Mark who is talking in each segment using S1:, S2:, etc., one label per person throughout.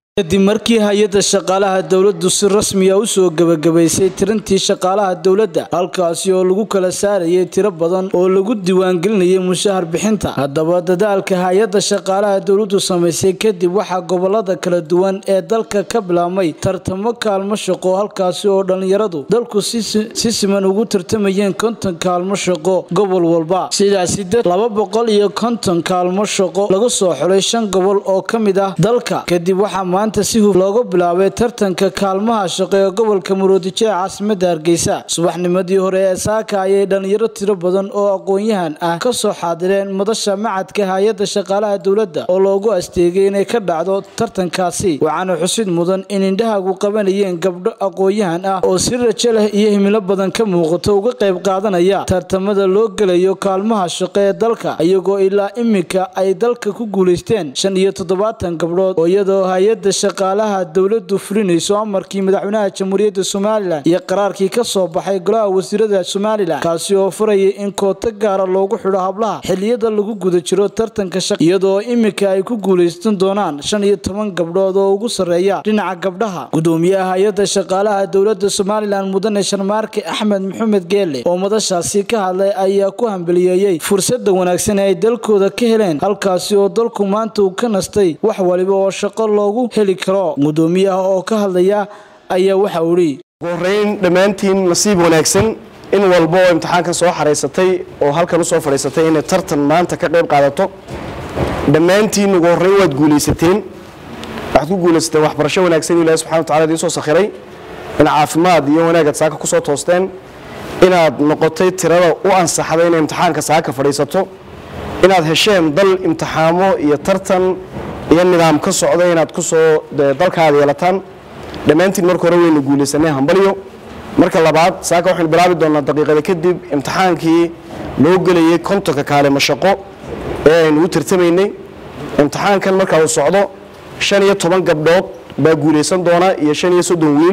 S1: kadib markii hay-adda shaqaalaha dowladdu si rasmiya u soo gebagabaysay tirantii shaqaalaha dowladda halkaasi oo lagu kala saarayay tiro badan oo lagu diiwaangelinayay mushahar bixinta haddaba dadaalka hay-adda shaqaalaha dowladdu samaysay kadib waxaa gobolada kala duwan ee dalka ka bilaabmay tartamo kaalmo shaqo halkaasi oo dhallinyaradu dalku si siman ugu tartamayeen konton kaalmo shaqo gobol walba sidaasi dad laba boqol iyo konton kaalmo shaqo lagu soo xulay shan gobol oo ka mid ah dalka kadib waxaa maanta si huf looga bilaabay tartanka kaalmaha shaqo ee gobolka muruodijo ee caasimada hargeysa subaxnimadii hore ee saaka ayay dhallinyaro tiro badan oo aqoon-yahan ah ka soo xaadireen madasha macadka hay-adda shaqaalaha dowladda oo loogu asteegay inay ka dhacdo tartankaasi waxaana xusid mudan in indhahagu qabanayeen gabdho aqoon-yahan ah oo si rajo leh iyo himilo badan ka muuqato uga qayb qaadanaya tartamada loo gelayo kaalmaha shaqo ee dalka iyagoo ilaa iminka ay dalka ku guulaysteen shan iyo toddobaatan gabdhood oo iyadoo hay-adda shaqaalaha dowladdu fulinayso amarkii madaxweynaha jamhuuriyadda somalilan iyo qaraarkii ka soo baxay golaha wasiirada somalilan kaasi oo furayay in kooto gaara loogu xidho hablaha xiliyada lagu guda jiro tartanka shaq iyadoo iminka ay ku guulaysan doonaan shan iyo toban gabdhood oo ugu sarreeya dhinaca gabdhaha gudoomiyaha hay-adda shaqaalaha dowladda somalilan mudane sharmaarke axmed maxamed geele oo madashaasi ka hadlay ayaa ku hambaliyeeyey fursada wanaagsan ee ay dalkooda ka heleen halkaasi oo dalku maanta uu ka nastay wax waliba oo shaqo loogu heli karo gudoomiyaha oo ka hadlaya ayaa waxa uu ihi
S2: ugu horeyn dhammaantiin nasiib wanaagsan in walba oo imtixaankan soo xaraysatay oo halkan usoo fadhiisatay inay tartan maanta ka qayb qaadato dhammaantiin ugu horreyn waad guulaysateen waxaad ku guulaysateen waxbarasho wanaagsan ilahi subxana wa tacala idiin soo sakhiray in caafimaad iyo wanaagaad saaka ku soo toosteen inaad noqotay tirada u ansaxday inay imtixaanka saaka fadhiisato inaad hesheen dal imtixaamo iyo tartan iyo nidaam ka socda inaad kusoo dalkaada yeelataan dhammaantiin marka hore waynu guulaysanay hambalyo marka labaad saaka waxaynu bilaabi doonaa daqiiqada kadib imtixaankii loo gelayay kontonka kaalimo shaqo ee aynu u tartamaynay imtixaankan marka uu socdo shan iyo toban gabdhood baa guulaysan doona iyo shan iyo soddon wiil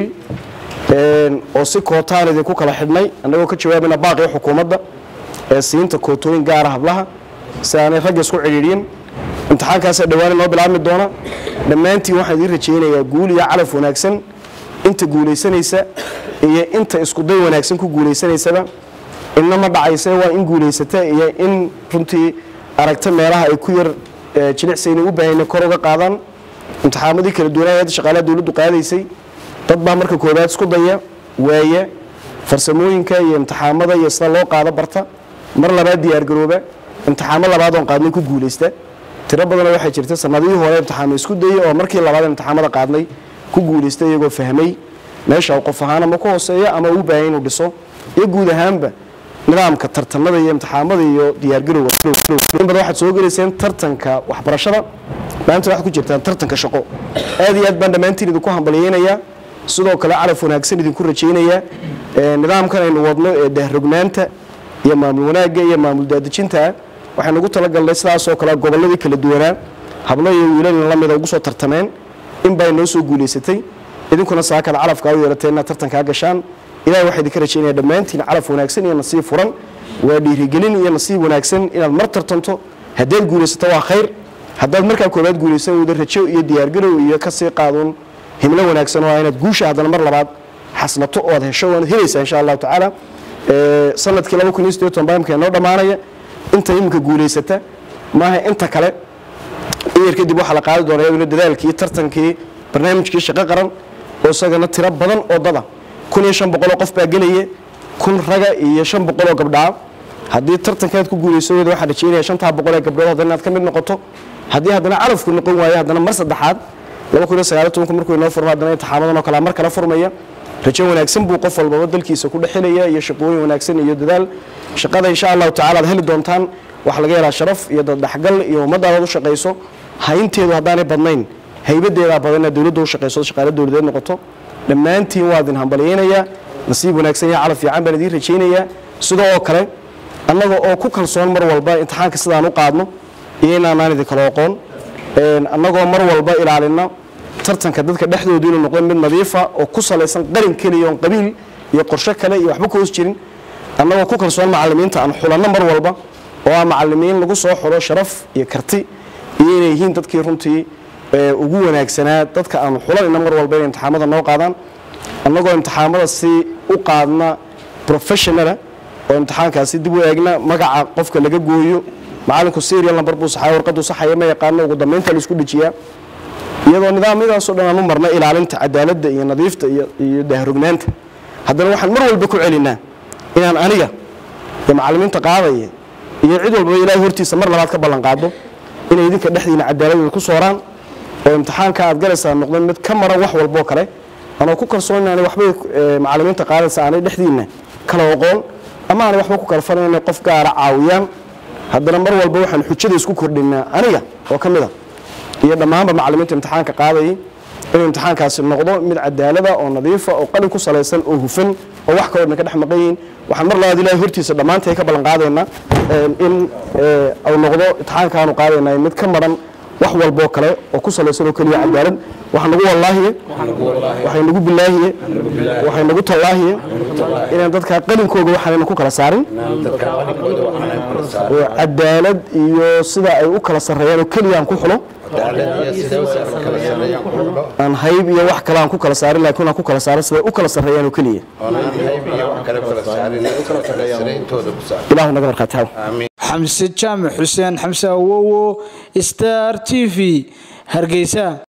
S2: oo si kootaan idinku kala xidhnay annagoo ka jawaabayna baaqii xukuumadda ee siinta kootooyin gaara hablaha si aanay ragga isku cidhiidhin imtixaankaasa dhawaan inoo bilaabmi doona dhammaantiin waxaan idiin rajaynayaa guul iyo calaf wanaagsan inta guulaysanaysa iyo inta iskuday wanaagsan ku guulaysanaysaba inna ma dhacayse waa in guulaysata iyo in runtii aragta meelaha ay ku yar jilicsayna u baahayna kor uga qaadaan imtixaamadii kala duwanaa hadda shaqaalaha dowladdu qaadaysay dad baa marka koobaad isku daya waaya farsamooyinka iyo imtixaamada iyo sida loo qaado barta mar labaad diyaargarooba imtixaamo labaad oon qaadnay ku guulaysta tiro badanoo waxaa jirta sanadihii hore imtixaamo isku dayay oo markii labaad imtixaamada qaadnay ku guulaystay iyagoo fahmay meesha qof ahaan ama ku hooseeya ama uu baahaya inuu dhiso iyo guud ahaanba nidaamka tartamada iyo imtixaamada iyo diyaargarowga in badan waxaad soo gelayseen tartanka waxbarashada maanta waxaad ku jirtaan tartanka shaqo aad iyo aad baan dhammaantiin idinku hambalyeynayaa sidoo kale calaf wanaagsan idinku rajaynayaa nidaamkan aynu wadno ee dahrognaanta iyo maamul wanaagga iyo maamul daadejintaa waxaynu ugu talagalnay sidaasoo kale gobolladii kala duwanaa hablo iyo wiilalna lamida ugu soo tartameen in baa noo soo guulaysatay idinkuna saakada calafkaa u yeelateen inaad tartankaa gashaan ilahi waxaa idinka rajaynaya dhammaantiin calaf wanaagsan iyo nasiib furan waa dhiirigelin iyo nasiib wanaagsan inaad mar tartanto haddaad guulaysato waa khayr haddaad markaa koobaad guulaysan weyda rajo iyo diyaargarow iyo kasii qaaduun himlo wanaagsan oo inaad guusha haddana mar labaad xaslato oo aad hesho waanad helaysaa insha allahu tacaala sanadkii laba kun iyo sideetan baa imka noo dhammaanaya inta iminka guulaysata maaha inta kale iyar kadib waxaa la qaadi doona iyaduna dadaalkii tartankii barnaamijkii shaqo qaran oo isagana tiro badan oo dada kun iyo shan boqoloo qof baa gelaya kun raga iyo shan boqoloo gabdhaa haddii tartankaad ku guulayso weda waxaa rajeynaya shantaa boqolee gabdhood haddana inaad ka mid noqoto haddii haddana calafku noqon waayo haddana mar saddexaad laba kun iyo sagaaliyo tobanku markuu inoo furmo haddana imtixaamadan oo kalea mar kale furmaya rajo wanaagsan buu qof walbaba dalkiisa ku dhexelaya iyo shaqooyin wanaagsan iyo dadaal shaqada insha allahu tacala ad heli doontaan waxaa laga helaa sharaf iyo daddhexgal iyo ummaddaadaad u shaqayso haynteedu haddaanay badnayn haybadeedaa badan inaad dowladda u shaqayso shaqaale dowladeed noqoto dhammaantiin waa idin hambalyeynayaa nasiib wanaagsan iyo calaf fiican baan idiin rajaynayaa sidoo oo kale annaga oo ku kalsoon mar walba imtixaanka sidaan u qaadno iyo inaanaan idinkala oqoon annagoo mar walba ilaalina tartanka dadka dhexdoodu inuu noqdo mid nadiifa oo ku salaysan qarin keliya oon qabiil iyo qorsho kale iyo waxba ka hoos jirin annagoo ku kalsoon macallimiinta aan xulanno mar walba oo ah macallimiin lagu soo xulo sharaf iyo karti iyo inay yihiin dadkii runtii ugu wanaagsanaa dadka aanu xulanayna mar walba inay imtixaamada noo qaadaan annagoo imtixaamada si u qaadna professionala oo imtixaankaasi dib u eegna magaca qofka laga gooyo macalinku serial number buu saxaya warqaduu saxaya ma yaqaano ugu dambeynta la isku dejiyaa iyadoo nidaamyadaasoo dhan aan u marna ilaalinta cadaaladda iyo nadiifta iyo dahrognaanta haddana waxaan mar walba ku celinaa inaan aniga iyo macallimiinta qaadaya iyo cid walbaba ilaahay hortiisa mar labaad ka ballan qaado inay idinka dhexdiina cadaaladooda ku sooraan oo imtixaanka aad galaysaa noqdo mid ka maran wax walboo kale anoo ku kalsoon inaanay waxbay macallimiinta qaadaysa aanay dhexdiina kala oqoon ama aanay waxba ku kala falan inay qof gaara caawiyaan haddana mar walba waxaan xujada isku kordhinaa aniga oo ka mid a iyo dhammaanba macallimiinta imtixaanka qaadayay inuu imtixaankaasi noqdo mid cadaalada oo nadiifa oo qalin ku salaysan oo hufan oo wax kaloo dhan ka dhex maqan yihiin waxaan mar labaad ilaahay hortiisa dhammaantay ka ballan qaadaynaa in uu noqdo imtixaankaanu qaadaynaa mid ka maran wax walboo kale oo ku salaysan oo keliya cadaalad waxaa nagu wallaahiye waxay nagu bilaahiye waxay nagu tallaahiye inaan dadkaa qalinkooga waxaanayna ku kala saarin cadaalad iyo sida ay u kala sarreeyaan oo keliya aan ku xulo aan hayb iyo wax kale aan ku kala saarin laakiin aan ku kala saarin siday u kala sarreeyaan oo keliya ilaahu naga markhaati haw
S1: xamse jaamac xuseen xamse awowo star t v hargeysa